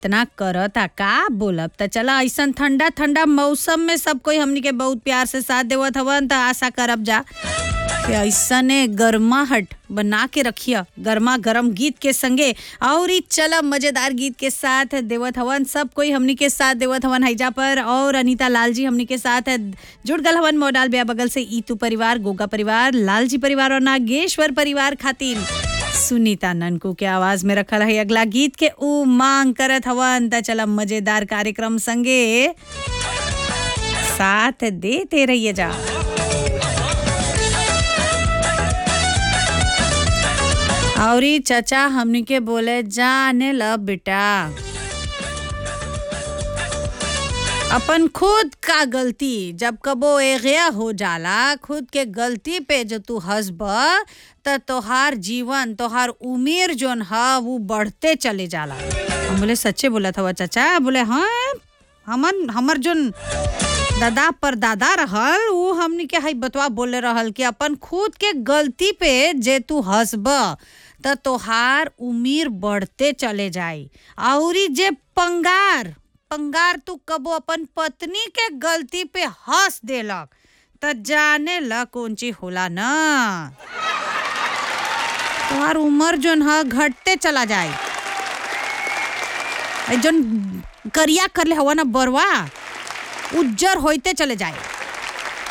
इतना करता का बोलब त चला ऐसन ठंडा ठंडा मौसम में सब कोई हमनी के बहुत प्यार से साथ देवत हवन त आशा करब जा कि ऐसने गर्माहट बना के रखिया गर्मा गर्म गीत के संगे और ई चला मजेदार गीत के साथ देवत हवन सब कोई हमनी के साथ देवत हवन हैजा पर और अनीता लाल जी हमनी के साथ जुड़ गल हवन मोडाल ब्या बगल से ईतू परिवार गोगा परिवार लालजी परिवार और नागेश्वर परिवार खातिर सुनीता ननकू के आवाज में रखल है अगला गीत के ऊ मांग करत हवन त चला मजेदार कार्यक्रम संगे साथ देते रहिए जा और ई चचा हमनी के बोले जाने ल बेटा अपन खुद का गलती जब कबो एगया हो जाला खुद के गलती पे जो तू हंसब त तोहार जीवन तोहार उम्र जोन ह वो बढ़ते चले जाला हम बोले सच्चे बोला था चाचा बोले हाँ हमन हमर जोन दादा पर दादा रहल उ हमनी के हई बतवा बोले रहल कि अपन खुद के गलती पे जे तू हंसब त तोहार उम्र बढ़ते चले जाई औरी जे पंगार पंगार तू कबो अपन पत्नी के गलती पे हंस देलक त जाने ल कौन चीज होला न तोहार उम्र जोन ह घटते चला जाए जोन करिया करले हवा ना बरवा उज्जर होते चले जाए